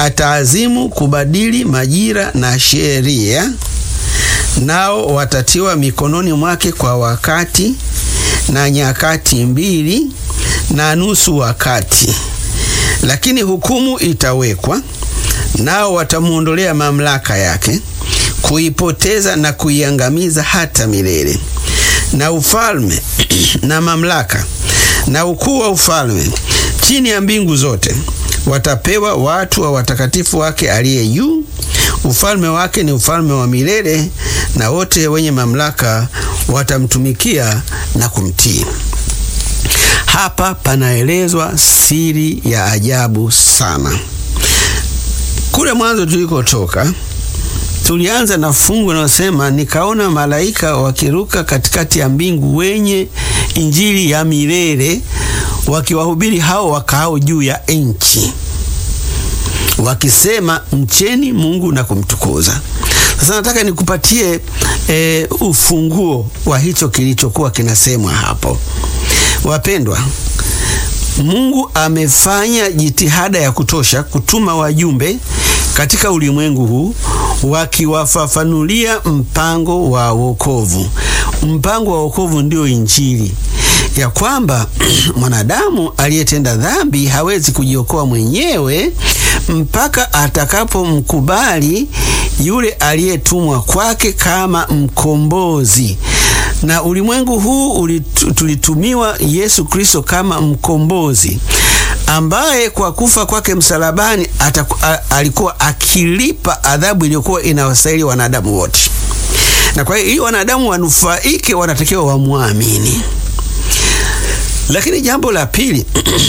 ataazimu kubadili majira na sheria, nao watatiwa mikononi mwake kwa wakati na nyakati mbili na nusu wakati, lakini hukumu itawekwa, nao watamwondolea mamlaka yake, kuipoteza na kuiangamiza hata milele. Na ufalme na mamlaka na ukuu wa ufalme chini ya mbingu zote watapewa watu wa watakatifu wake aliye juu. Ufalme wake ni ufalme wa milele, na wote wenye mamlaka watamtumikia na kumtii. Hapa panaelezwa siri ya ajabu sana. Kule mwanzo tulikotoka, tulianza na fungu linalosema nikaona malaika wakiruka katikati ya mbingu wenye injili ya milele wakiwahubiri hao wakaao juu ya nchi wakisema, mcheni Mungu na kumtukuza. Sasa nataka nikupatie e, ufunguo wa hicho kilichokuwa kinasemwa hapo. Wapendwa, Mungu amefanya jitihada ya kutosha kutuma wajumbe katika ulimwengu huu wakiwafafanulia mpango wa wokovu. Mpango wa wokovu ndio Injili ya kwamba mwanadamu aliyetenda dhambi hawezi kujiokoa mwenyewe mpaka atakapomkubali yule aliyetumwa kwake kama mkombozi. Na ulimwengu huu tulitumiwa Yesu Kristo kama mkombozi ambaye kwa kufa kwake msalabani ataku, a, alikuwa akilipa adhabu iliyokuwa inawastahili wanadamu wote, na kwa hiyo ili wanadamu wanufaike, wanatakiwa wamwamini. Lakini jambo la pili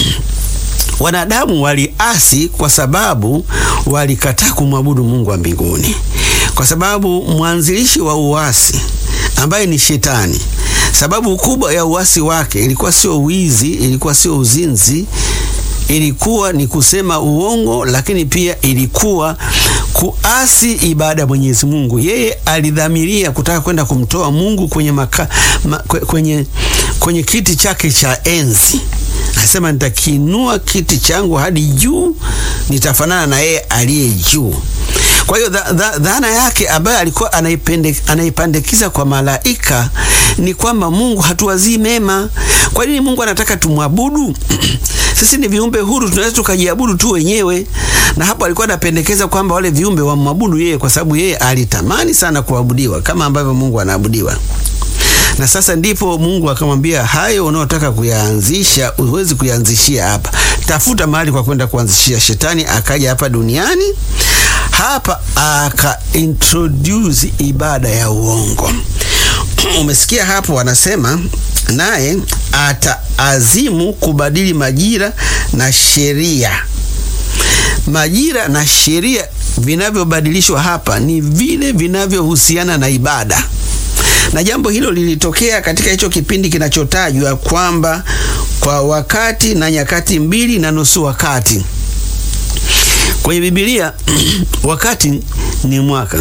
wanadamu waliasi kwa sababu walikataa kumwabudu Mungu wa mbinguni, kwa sababu mwanzilishi wa uasi ambaye ni Shetani, sababu kubwa ya uasi wake ilikuwa sio wizi, ilikuwa sio uzinzi, ilikuwa ni kusema uongo, lakini pia ilikuwa kuasi ibada ya Mwenyezi Mungu. Yeye alidhamiria kutaka kwenda kumtoa Mungu kwenye, maka, ma, kwenye, kwenye kiti chake cha enzi. Anasema nitakiinua kiti changu hadi juu, nitafanana na yeye aliye juu. Kwa hiyo dhana yake ambayo alikuwa anaipandikiza kwa malaika ni kwamba Mungu hatuwazii mema. Kwa nini Mungu anataka tumwabudu? Sisi ni viumbe huru, tunaweza tukajiabudu tu wenyewe. Na hapo alikuwa anapendekeza kwamba wale viumbe wamwabudu yeye, kwa sababu yeye alitamani sana kuabudiwa kama ambavyo Mungu anaabudiwa. Na sasa ndipo Mungu akamwambia, hayo unaotaka kuyaanzisha huwezi kuyaanzishia hapa, tafuta mahali kwa kwenda kuanzishia. Shetani akaja hapa duniani hapa aka introduce ibada ya uongo. Umesikia hapo, wanasema naye ataazimu kubadili majira na sheria. Majira na sheria vinavyobadilishwa hapa ni vile vinavyohusiana na ibada, na jambo hilo lilitokea katika hicho kipindi kinachotajwa kwamba kwa wakati na nyakati mbili na nusu wakati kwenye Biblia wakati ni mwaka,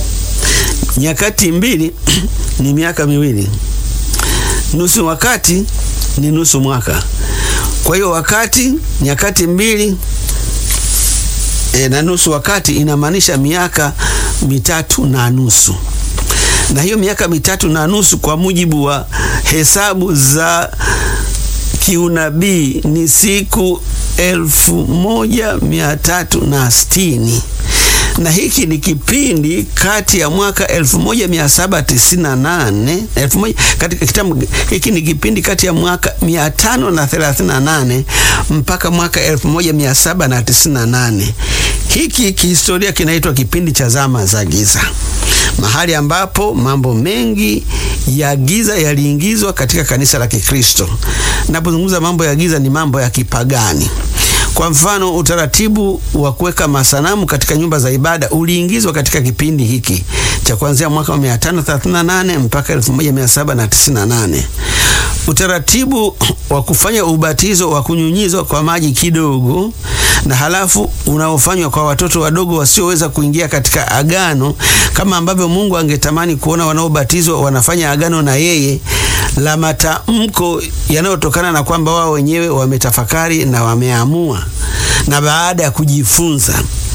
nyakati mbili ni miaka miwili, nusu wakati ni nusu mwaka. Kwa hiyo wakati, nyakati mbili e, na nusu wakati inamaanisha miaka mitatu na nusu, na hiyo miaka mitatu na nusu kwa mujibu wa hesabu za kiunabii ni siku elfu moja mia tatu na sitini na hiki ni kipindi kati ya mwaka 1798 katika kitabu hiki ni kipindi kati ya mwaka 538 mpaka mwaka 1798. Hiki kihistoria kinaitwa kipindi cha zama za giza, mahali ambapo mambo mengi ya giza yaliingizwa katika kanisa la Kikristo. Napozungumza mambo ya giza, ni mambo ya kipagani. Kwa mfano, utaratibu wa kuweka masanamu katika nyumba za ibada uliingizwa katika kipindi hiki cha kuanzia mwaka wa 538 mpaka 1798. Utaratibu wa kufanya ubatizo wa kunyunyizwa kwa maji kidogo na halafu unaofanywa kwa watoto wadogo wasioweza kuingia katika agano, kama ambavyo Mungu angetamani kuona wanaobatizwa wanafanya agano na yeye, la matamko yanayotokana na kwamba wao wenyewe wametafakari na wameamua na baada ya kujifunza